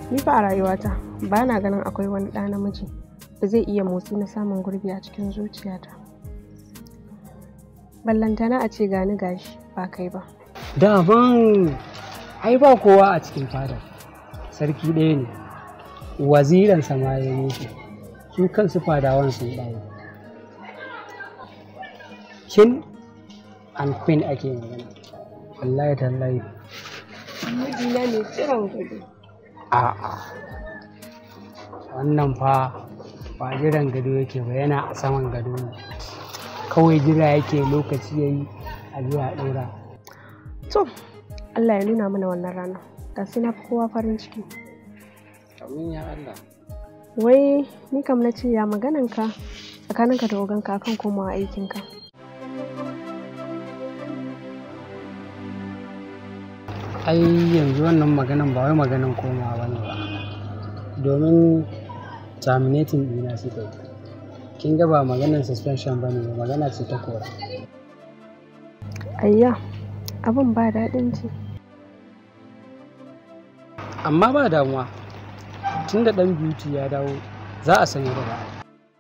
Ni fa a rayuwata ba na ganin akwai wani ɗa namiji da zai iya motsi na samun gurbi a cikin zuciyata. Ballantana a ce gani gashi ba kai ba. Daban ai ba kowa a cikin fadar. Sarki ɗaya ne. Waziransa ma ya mutu. Su kansu fadawan sun ɗaya. King and queen ake magana. Wallahi tallahi. Mijina ne tsiron gado. A'a. Wannan fa ba jiran gado yake ba yana a saman gado ne. Kawai jira yake lokaci ya yi a zuwa ɗora. To, Allah ya nuna mana wannan rana. Ga sai na fi kowa farin ciki. Amin ya Allah. Wai ni kam na ce ya magananka tsakaninka da oganka akan komawa aikinka. ai yanzu wannan maganan ba wai maganan komawa ba ne ba domin terminating ɗina suka yi kin ga ba maganan suspension ba ne ba magana ce ta kora Ayya, abin ba daɗin ji. amma ba damuwa tun da ɗan beauty ya dawo za a sanya da ba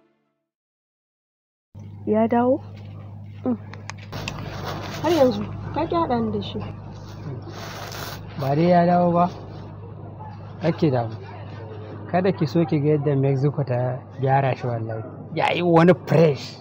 Ya dawo? Mm. Har yanzu, ka ƙi haɗa ni da shi. ba dai ya dawo ba ake damu kada ki so ki ga yadda mexico ta gyara shi wallahi ya yi wani fresh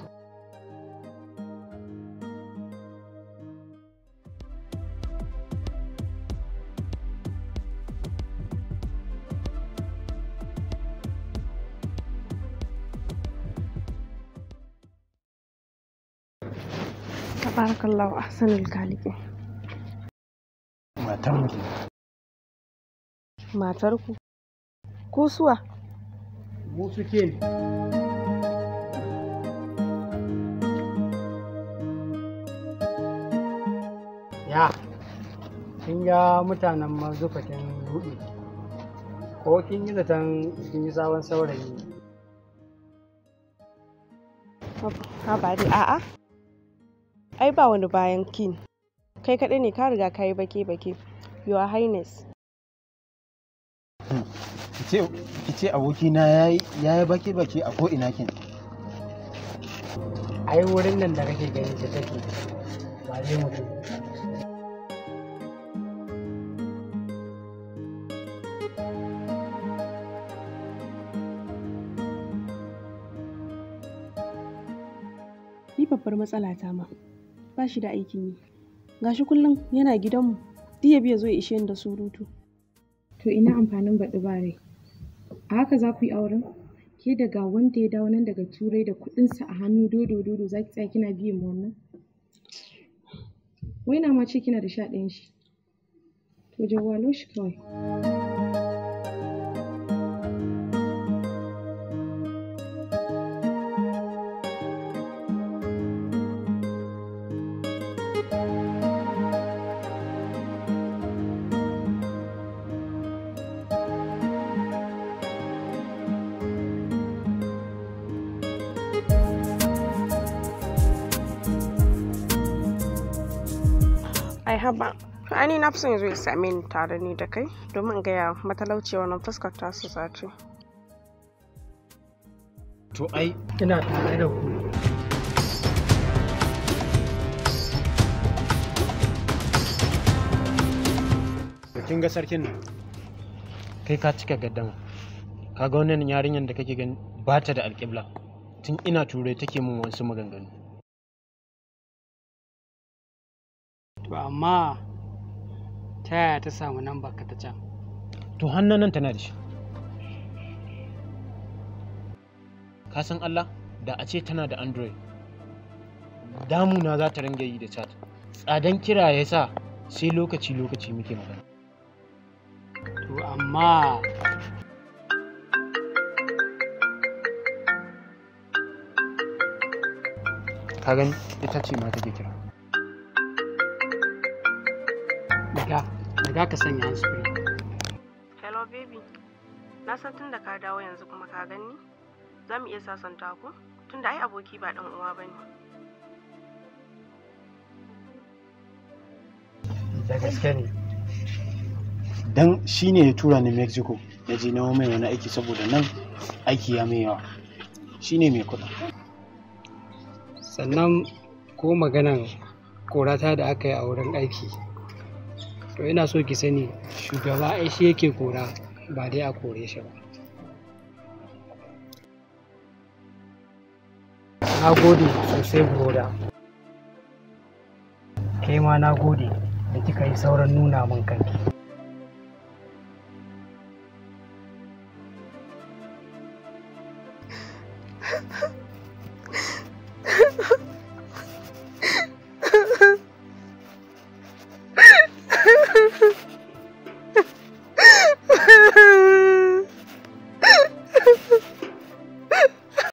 Tabarakallahu ahsanul khaliqin. Matar mutum. Matarku. Ku suwa? mu suke ne ya kin ga mutanen mazufatin hudu ko kin yi zaton kin yi sabon saurayi Ha ba dai a'a. Ai ba wani bayan kin. Kai kaɗai ne ka riga ka yi bake-bake. Your Highness. Ki ce abokina ya yi baki-baki a ko'ina kin. ai wurin nan da kake ganin ta take ba zai mutu Ni babbar matsala ta ma. Ba shi da aikin yi. Gashi kullum yana gidanmu. Duk ya biya zo ya ishe ni da surutu. To ina amfanin baɗi ba rai. A haka za ku yi auren? Ke daga wanda ya dawo nan daga turai da kuɗinsa a hannu dodo dodo za ki tsaya kina biyan ma wannan? Wai na ma ce kina da sha ɗayan shi. To jawwalo shi kawai. Ai haba. To ai ni na fi son ya zo ya same ni tare ni da kai domin in gaya matalauciya wannan fuskar tasu sace. To ai ina tare da ku kin ga sarkin nan. Kai ka cika gaddama. Ka ga wannan yarinyar da kake gani ba ta da alƙibla. Tun ina turai take min wasu maganganu. to amma ta yaya ta samu nan baka ta can To hannun nan tana da shi. Ka san Allah da a ce tana da Android. Damuna za ta ringa yi da chat. Tsadan kira ya sa sai lokaci-lokaci muke magana. to amma Ka gani ita ce ma take kira. daga daga ka sanya handsfree Hello baby. Na san tun da ka dawo yanzu kuma ka gani. Za mu iya sasanta ku? Tunda ai aboki ba ɗan uwa ba ne. da gaske ne Dan shi ne ya tura ni Mexico na je na mai wani aiki saboda nan aiki ya mai yawa shine mai kuɗin sannan ko maganan korata da aka yi a wurin aiki to ina so ki sani shugaba ai shi yake kora ba dai a kore shi ba na gode sosai broda kai ma na gode da kika yi sauran nuna min kanki